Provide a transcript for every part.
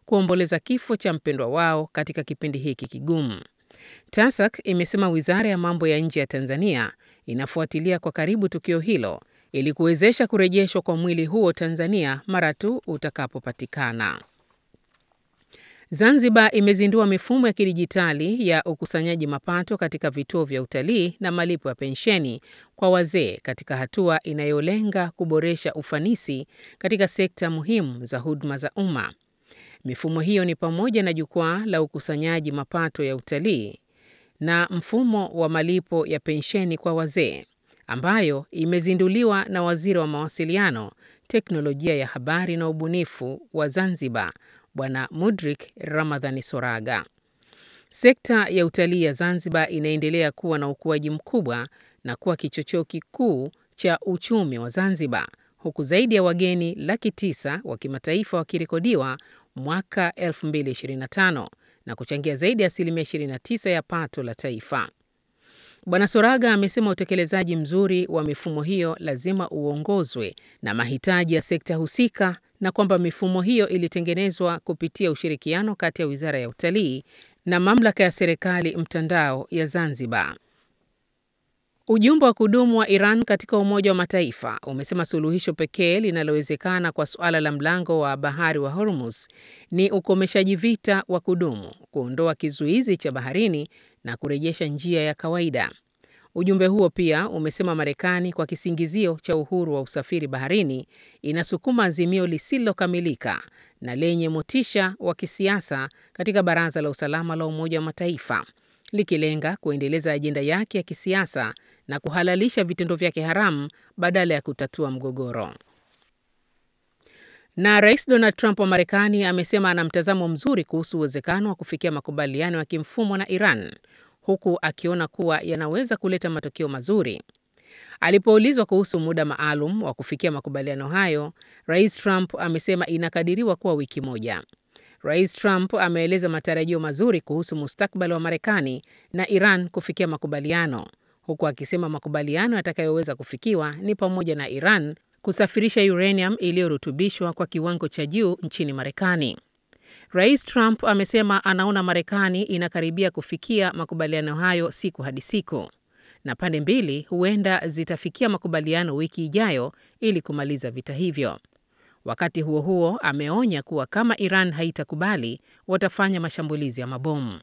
kuomboleza kifo cha mpendwa wao katika kipindi hiki kigumu. TASAC imesema wizara ya mambo ya nje ya Tanzania inafuatilia kwa karibu tukio hilo ili kuwezesha kurejeshwa kwa mwili huo Tanzania mara tu utakapopatikana. Zanzibar imezindua mifumo ya kidijitali ya ukusanyaji mapato katika vituo vya utalii na malipo ya pensheni kwa wazee katika hatua inayolenga kuboresha ufanisi katika sekta muhimu za huduma za umma. Mifumo hiyo ni pamoja na jukwaa la ukusanyaji mapato ya utalii na mfumo wa malipo ya pensheni kwa wazee ambayo imezinduliwa na Waziri wa Mawasiliano, Teknolojia ya Habari na Ubunifu wa Zanzibar, Bwana Mudrik Ramadhani Soraga. Sekta ya utalii ya Zanzibar inaendelea kuwa na ukuaji mkubwa na kuwa kichocheo kikuu cha uchumi wa Zanzibar, huku zaidi ya wageni laki tisa wa kimataifa wakirekodiwa mwaka 2025 na kuchangia zaidi ya asilimia 29 ya pato la taifa. Bwana Soraga amesema utekelezaji mzuri wa mifumo hiyo lazima uongozwe na mahitaji ya sekta husika na kwamba mifumo hiyo ilitengenezwa kupitia ushirikiano kati ya Wizara ya Utalii na Mamlaka ya Serikali Mtandao ya Zanzibar. Ujumbe wa kudumu wa Iran katika Umoja wa Mataifa umesema suluhisho pekee linalowezekana kwa suala la mlango wa bahari wa Hormuz ni ukomeshaji vita wa kudumu, kuondoa kizuizi cha baharini na kurejesha njia ya kawaida. Ujumbe huo pia umesema Marekani kwa kisingizio cha uhuru wa usafiri baharini inasukuma azimio lisilokamilika na lenye motisha wa kisiasa katika Baraza la Usalama la Umoja wa Mataifa likilenga kuendeleza ajenda yake ya kisiasa na kuhalalisha vitendo vyake haramu badala ya kutatua mgogoro. Na Rais Donald Trump wa Marekani amesema ana mtazamo mzuri kuhusu uwezekano wa kufikia makubaliano ya kimfumo na Iran huku akiona kuwa yanaweza kuleta matokeo mazuri. Alipoulizwa kuhusu muda maalum wa kufikia makubaliano hayo, Rais Trump amesema inakadiriwa kuwa wiki moja. Rais Trump ameeleza matarajio mazuri kuhusu mustakabali wa Marekani na Iran kufikia makubaliano, huku akisema makubaliano yatakayoweza kufikiwa ni pamoja na Iran kusafirisha uranium iliyorutubishwa kwa kiwango cha juu nchini Marekani. Rais Trump amesema anaona Marekani inakaribia kufikia makubaliano hayo siku hadi siku, na pande mbili huenda zitafikia makubaliano wiki ijayo ili kumaliza vita hivyo. Wakati huo huo, ameonya kuwa kama Iran haitakubali, watafanya mashambulizi ya mabomu.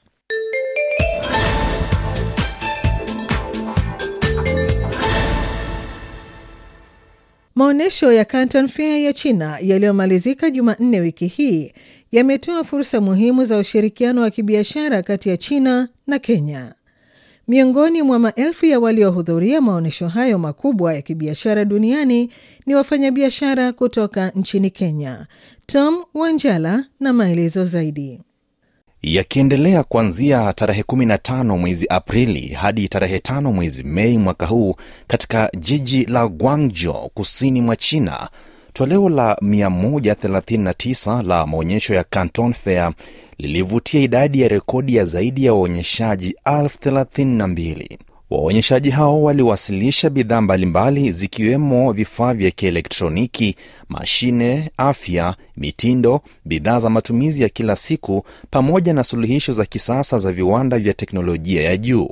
Maonyesho ya Canton Fair ya China yaliyomalizika Jumanne wiki hii yametoa fursa muhimu za ushirikiano wa kibiashara kati ya China na Kenya. Miongoni mwa maelfu ya waliohudhuria maonyesho hayo makubwa ya kibiashara duniani ni wafanyabiashara kutoka nchini Kenya. Tom Wanjala na maelezo zaidi. Yakiendelea kuanzia tarehe 15 mwezi Aprili hadi tarehe 5 mwezi Mei mwaka huu katika jiji la Guangzhou kusini mwa China. Toleo la 139 la maonyesho ya Canton Fair lilivutia idadi ya rekodi ya zaidi ya waonyeshaji elfu thelathini na mbili. Waonyeshaji hao waliwasilisha bidhaa mbalimbali zikiwemo vifaa vya kielektroniki, mashine, afya, mitindo, bidhaa za matumizi ya kila siku pamoja na suluhisho za kisasa za viwanda vya teknolojia ya juu.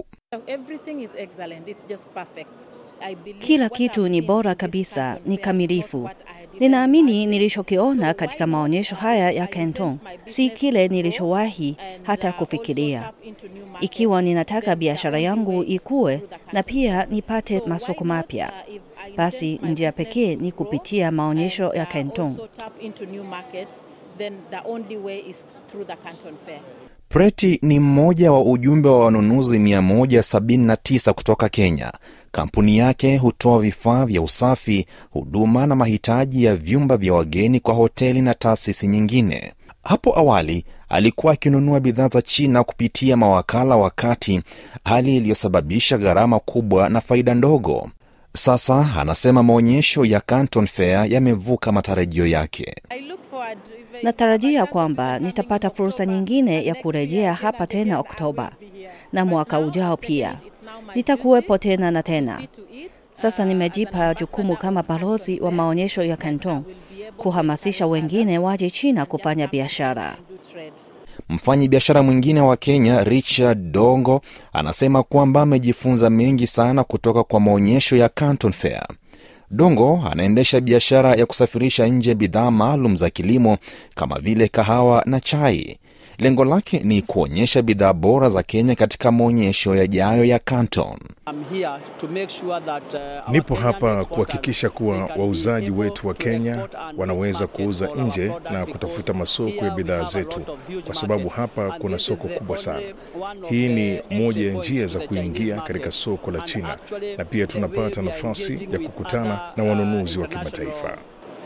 Kila kitu ni bora kabisa, ni kamilifu. Ninaamini nilichokiona katika maonyesho haya ya Canton si kile nilichowahi hata kufikiria. Ikiwa ninataka biashara yangu ikue na pia nipate masoko mapya, basi njia pekee ni kupitia maonyesho ya Canton. Preti ni mmoja wa ujumbe wa wanunuzi 179 kutoka Kenya. Kampuni yake hutoa vifaa vya usafi, huduma na mahitaji ya vyumba vya wageni kwa hoteli na taasisi nyingine. Hapo awali alikuwa akinunua bidhaa za China kupitia mawakala wa kati, hali iliyosababisha gharama kubwa na faida ndogo. Sasa anasema maonyesho ya Canton Fair yamevuka matarajio yake. Natarajia kwamba nitapata fursa nyingine ya kurejea hapa tena Oktoba na mwaka ujao pia nitakuwepo tena na tena. Sasa nimejipa jukumu kama balozi wa maonyesho ya Canton kuhamasisha wengine waje China kufanya biashara. Mfanyi biashara mwingine wa Kenya Richard Dongo anasema kwamba amejifunza mengi sana kutoka kwa maonyesho ya Canton Fair. Dongo anaendesha biashara ya kusafirisha nje bidhaa maalum za kilimo kama vile kahawa na chai. Lengo lake ni kuonyesha bidhaa bora za Kenya katika maonyesho yajayo ya Canton. Nipo hapa kuhakikisha kuwa wauzaji wetu wa Kenya wanaweza kuuza nje na kutafuta masoko ya bidhaa zetu, kwa sababu hapa kuna soko kubwa sana. Hii ni moja ya njia za kuingia katika soko la China, na pia tunapata nafasi ya kukutana na wanunuzi wa kimataifa.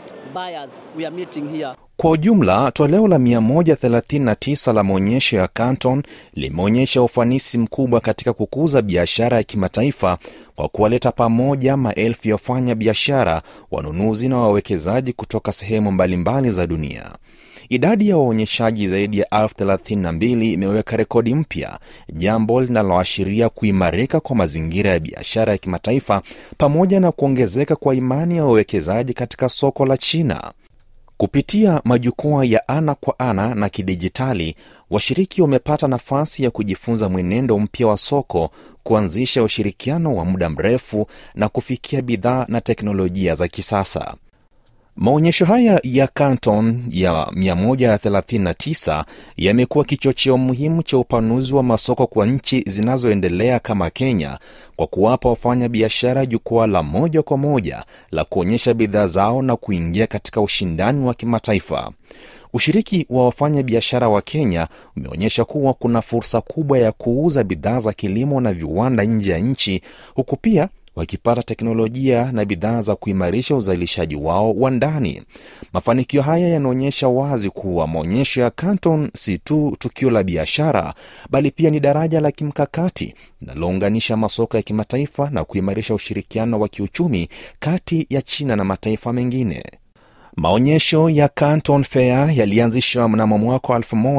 Kwa ujumla, toleo la 139 la maonyesho ya Canton limeonyesha ufanisi mkubwa katika kukuza biashara ya kimataifa kwa kuwaleta pamoja maelfu ya wafanya biashara, wanunuzi na wawekezaji kutoka sehemu mbalimbali za dunia. Idadi ya waonyeshaji zaidi ya elfu thelathini na mbili imeweka rekodi mpya, jambo linaloashiria kuimarika kwa mazingira ya biashara ya kimataifa pamoja na kuongezeka kwa imani ya wawekezaji katika soko la China. Kupitia majukwaa ya ana kwa ana na kidijitali, washiriki wamepata nafasi ya kujifunza mwenendo mpya wa soko, kuanzisha ushirikiano wa muda mrefu na kufikia bidhaa na teknolojia za kisasa. Maonyesho haya ya Canton ya 139 yamekuwa kichocheo muhimu cha upanuzi wa masoko kwa nchi zinazoendelea kama Kenya kwa kuwapa wafanya biashara jukwaa la moja kwa moja la kuonyesha bidhaa zao na kuingia katika ushindani wa kimataifa. Ushiriki wa wafanya biashara wa Kenya umeonyesha kuwa kuna fursa kubwa ya kuuza bidhaa za kilimo na viwanda nje ya nchi huku pia wakipata teknolojia na bidhaa za kuimarisha uzalishaji wao wa ndani. Mafanikio haya yanaonyesha wazi kuwa maonyesho ya Canton si tu tukio la biashara, bali pia ni daraja la kimkakati linalounganisha masoko ya kimataifa na kuimarisha ushirikiano wa kiuchumi kati ya China na mataifa mengine. Maonyesho ya Canton Fair yalianzishwa mnamo mwaka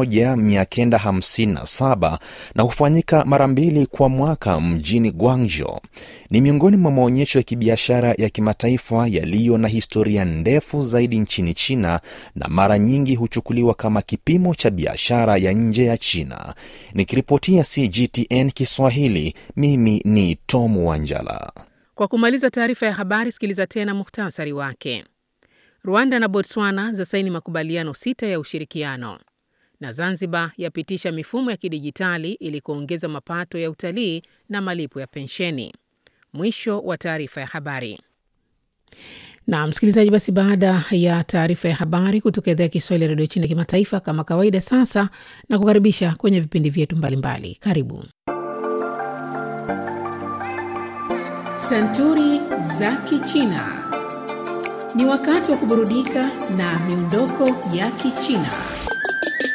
1957 na hufanyika mara mbili kwa mwaka mjini Guangzhou. Ni miongoni mwa maonyesho ya kibiashara ya kimataifa yaliyo na historia ndefu zaidi nchini China na mara nyingi huchukuliwa kama kipimo cha biashara ya nje ya China. Nikiripotia CGTN Kiswahili, mimi ni Tom Wanjala. Kwa kumaliza taarifa ya habari, sikiliza tena muhtasari wake. Rwanda na Botswana zasaini makubaliano sita ya ushirikiano, na Zanzibar yapitisha mifumo ya kidijitali ili kuongeza mapato ya utalii na malipo ya pensheni. Mwisho wa taarifa ya habari. Na msikilizaji, basi baada ya taarifa ya habari kutoka idhaa ya Kiswahili ya redio China kimataifa, kama kawaida, sasa na kukaribisha kwenye vipindi vyetu mbalimbali. Karibu Santuri za Kichina. Ni wakati wa kuburudika na miondoko ya Kichina.